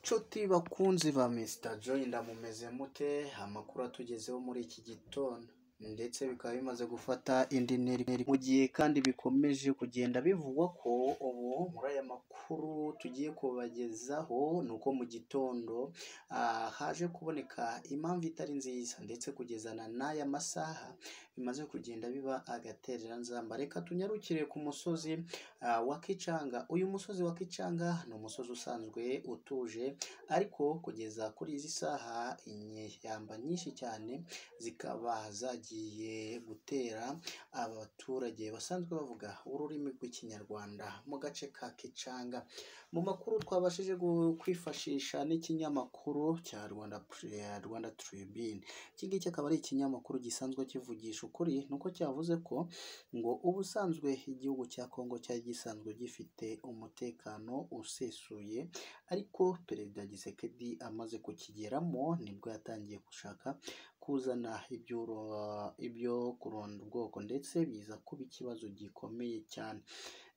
nshuti bakunzi ba Mr Joy ndamumeze mute amakuru atugezeho muri iki gitondo ndetse bikaba bimaze gufata indi ntera mu gihe kandi bikomeje kugenda bivugwa ko ubu muri aya makuru tugiye kubagezaho ni uko mu gitondo ah, haje kuboneka impamvu itari nziza ndetse kugezana n'aya masaha bimaze kugenda biba agatereranzamba reka tunyarukire ku musozi ah, wa Kicanga uyu musozi wa Kicanga ni umusozi usanzwe utuje ariko kugeza kuri izi saha inyeshyamba nyinshi cyane zikaba zagiye gutera abaturage basanzwe bavuga ururimi rw'ikinyarwanda mu gace ka Kicanga mu makuru twabashije gu- kwifashisha n'ikinyamakuru cya Rwanda ya Rwanda Tribune iki ngiki akaba ari ikinyamakuru gisanzwe kivugisha ukuri nuko cyavuze ko ngo ubusanzwe igihugu cya Kongo cyari gisanzwe gifite umutekano usesuye ariko perezida Gisekedi amaze kukigeramo nibwo yatangiye gushaka kuzana ibyuro ibyo kuronda ubwoko ndetse biza kuba ikibazo gikomeye cyane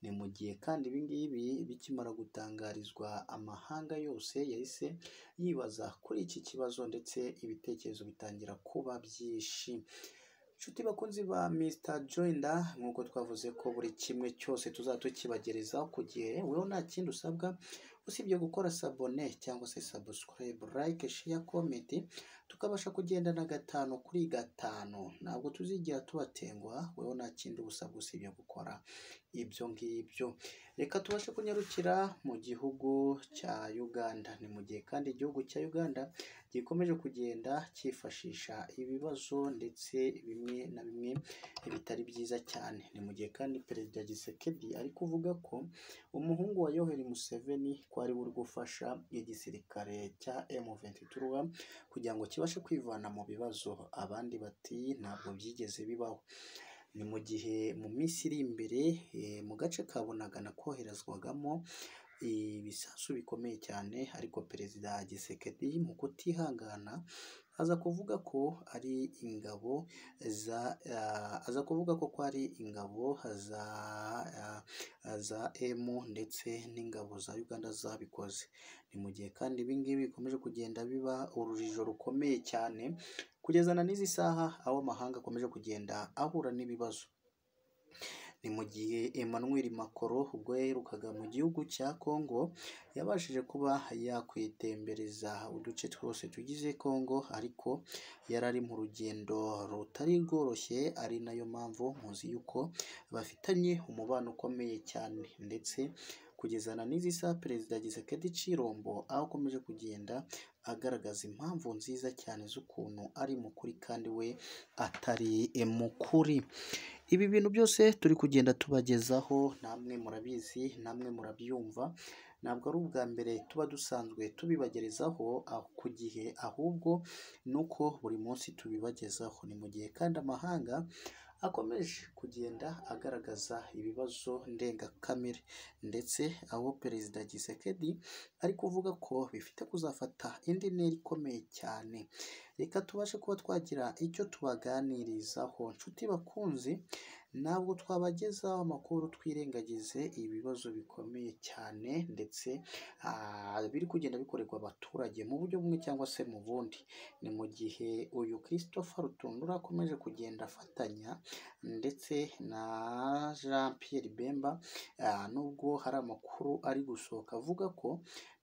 ni mu gihe kandi ibi ngibi bikimara gutangarizwa amahanga yose yahise yibaza kuri iki kibazo ndetse ibitekerezo bitangira kuba byinshi Nshuti bakunzi ba Mr Joinda nk'uko twavuze ko buri kimwe cyose tuzatukibagerezaho ku gihe wewe nta kindi usabwa usibye gukora sabone cyangwa se subscribe like share comment tukabasha kugendana gatanu kuri gatanu ntabwo tuzigera tubatenguha wewe nta kindi usabwa usibye gukora ibyo ngibyo reka tubashe kunyarukira mu gihugu cya Uganda ni mu gihe kandi igihugu cya Uganda gikomeje kugenda cyifashisha ibibazo ndetse bimwe na bimwe bitari byiza cyane ni mu gihe kandi perezida Gisekedi ari kuvuga ko umuhungu wa Yoweri Museveni ko ari we uri gufasha igisirikare cya M23 kugira ngo kibashe kwivana mu bibazo abandi bati ntabwo byigeze bibaho ni mu gihe mu minsi iri imbere eh, mu gace ka Bunagana koherezwagamo ibisasu bikomeye cyane ariko perezida Gisekedi mu kutihangana aza kuvuga ko ari ingabo za ah, aza kuvuga ko ko ari ingabo za ah, za M ndetse n'ingabo za Uganda zabikoze ni mu gihe kandi ibi ngibi bikomeje kugenda biba urujijo rukomeye cyane kugeza na n'izi saha aho amahanga akomeje kugenda ahura n'ibibazo ni mu gihe Emmanuel Macron ubwo yaherukaga mu gihugu cya Congo yabashije kuba yakwitembereza uduce twose tugize Congo ariko yari ari mu rugendo rutari rworoshye ari nayo mpamvu muzi yuko bafitanye umubano ukomeye cyane ndetse kugezana n'izi saha perezida Gisekedi Cirombo aho akomeje kugenda agaragaza impamvu nziza cyane z'ukuntu ari mukuri kandi we atari mukuri ibi bintu byose turi kugenda tubagezaho namwe murabizi namwe murabyumva ntabwo ari ubwa mbere tuba dusanzwe tubibagerezaho aho- ku gihe ahubwo ni uko buri munsi tubibagezaho ni mu gihe kandi amahanga akomeje kugenda agaragaza ibibazo ndengakamere ndetse aho perezida Gisekedi ari kuvuga ko bifite kuzafata indi ntera ikomeye cyane reka tubashe kuba twagira icyo tubaganirizaho nshuti bakunzi ntabwo twabagezaho amakuru twirengagize ibibazo bikomeye cyane ndetse ah, biri kugenda bikorerwa abaturage mu buryo bumwe cyangwa se mu bundi ni mu gihe uyu Christopher Rutundura akomeje kugenda afatanya ndetse na Jean Pierre Bemba ah, nubwo hari amakuru ari gusohoka avuga ko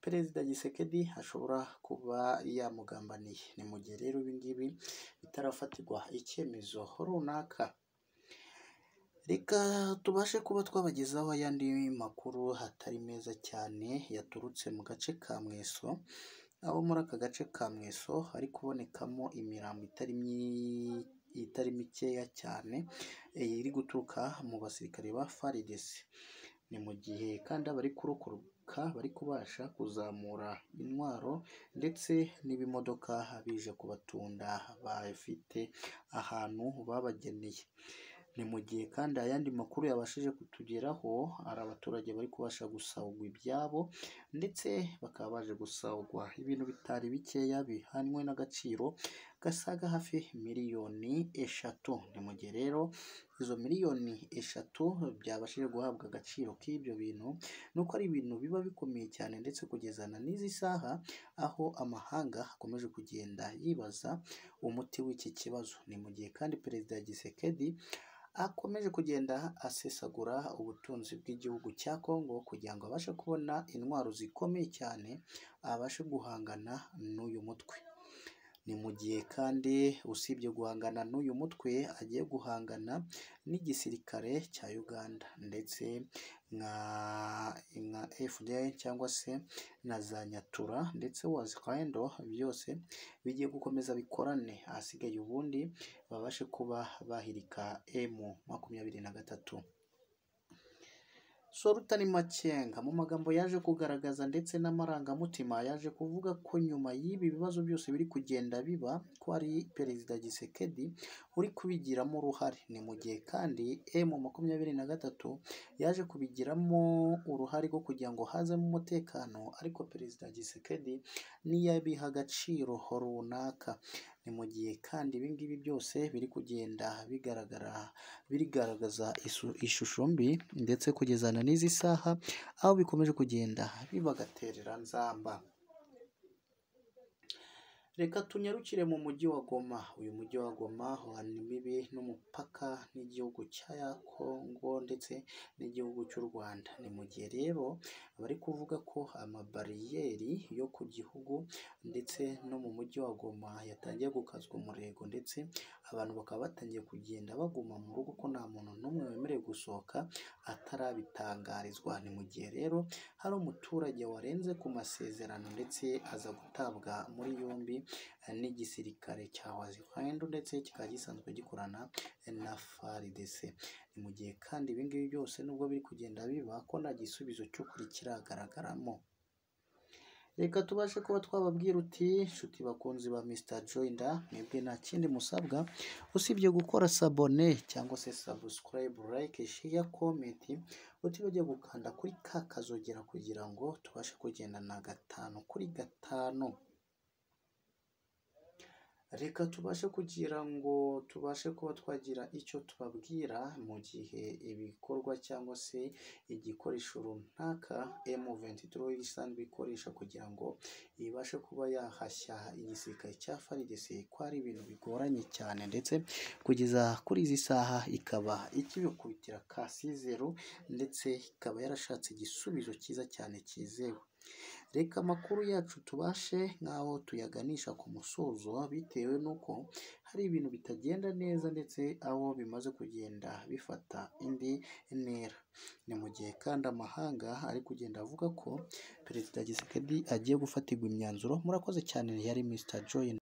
perezida Gisekedi ashobora kuba yamugambaniye ni mu gihe rero ibi ngibi bitarafatirwa icyemezo runaka reka tubashe kuba twabagezaho ayandi makuru atari meza cyane yaturutse mu gace ka Mweso aho muri aka gace ka Mweso hari kubonekamo imirambo itari myi- itari mikeya cyane eh, iri guturuka mu basirikare ba FARDC ni mu gihe kandi abari kurokoka bari kubasha kuzamura intwaro ndetse n'ibimodoka bije kubatunda bafite ahantu babageneye ni mu gihe kandi ayandi makuru yabashije kutugeraho hari abaturage bari kubasha gusahurwa ibyabo ndetse bakaba baje gusahurwa ibintu bitari bikeya bihanywe n'agaciro gasaga hafi miliyoni eshatu ni mu gihe rero izo miliyoni eshatu byabashije guhabwa agaciro k'ibyo bintu ni uko ari ibintu biba bikomeye cyane ndetse kugeza na n'izi saha aho amahanga akomeje kugenda yibaza umuti w'iki kibazo ni mu gihe kandi perezida Gisekedi akomeje kugenda asesagura ubutunzi bw'igihugu cya Kongo kugira ngo abashe kubona intwaro zikomeye cyane abashe guhangana n'uyu mutwe ni mu gihe kandi usibye guhangana n'uyu mutwe agiye guhangana n'igisirikare cya Uganda ndetse nka nka FDL cyangwa se na za Nyatura ndetse Wazwendo byose bigiye gukomeza bikorane ahasigaye ubundi babashe kuba bahirika M makumyabiri na gatatu Solutani Makenga mu magambo yaje kugaragaza ndetse n'amarangamutima yaje kuvuga ko nyuma y'ibi bibazo byose biri kugenda biba ko ari Perezida Gisekedi uri kubigiramo uruhare ni mu gihe kandi M makumyabiri na gatatu yaje kubigiramo uruhare rwo kugira ngo hazemo umutekano ariko Perezida Gisekedi ntiyabiha agaciro runaka ni mu gihe kandi ibi ngibi byose biri kugenda bigaragara birigaragaza isu- ishusho mbi ndetse kugezana n'izi saha aho bikomeje kugenda bibagaterera nzamba reka tunyarukire mu mujyi wa Goma uyu mujyi wa Goma ni mibi n'umupaka n'igihugu cya Kongo ndetse n'igihugu cy'u Rwanda ni mu gihe rero bari kuvuga ko amabariyeri yo ku gihugu ndetse no mu mujyi wa Goma yatangiye gukazwa umurego ndetse abantu bakaba batangiye kugenda baguma mu rugo ko nta muntu n'umwe wemerewe gusohoka atarabitangarizwa ni mu gihe rero hari umuturage warenze ku masezerano ndetse aza gutabwa muri yombi eh, n'igisirikare cya Wazirwandu ndetse kikaba gisanzwe gikorana eh, na FARDC ni mu gihe kandi ibi ngibi byose nubwo biri kugenda biba ko nta gisubizo cy'ukuri kiragaragaramo reka tubashe kuba twababwira uti nshuti bakunzi ba Mr Joyda mwebwe nta kindi musabwa usibye gukora sabone cyangwa se subscribe like share comment utibajya gukanda kuri ka kazogera kugira ngo tubashe kugendana gatanu kuri gatanu reka tubashe kugira ngo tubashe kuba twagira icyo tubabwira mu gihe ibikorwa cyangwa se igikoresho runaka M23 isanzwe ikoresha kugira ngo ibashe kuba yahashya igisirikare cya FARDC ko ari ibintu bigoranye cyane ndetse kugeza kuri izi saha ikaba ikibikubitira kasi zeru ndetse ikaba yarashatse igisubizo cyiza cyane cyizewe reka amakuru yacu tubashe nk'aho tuyaganisha ku musozo bitewe n'uko hari ibintu bitagenda neza ndetse aho bimaze kugenda bifata indi ntera ni mu gihe kandi amahanga ari kugenda avuga ko perezida Gisekedi agiye gufatirwa imyanzuro murakoze cyane yari Mr Joy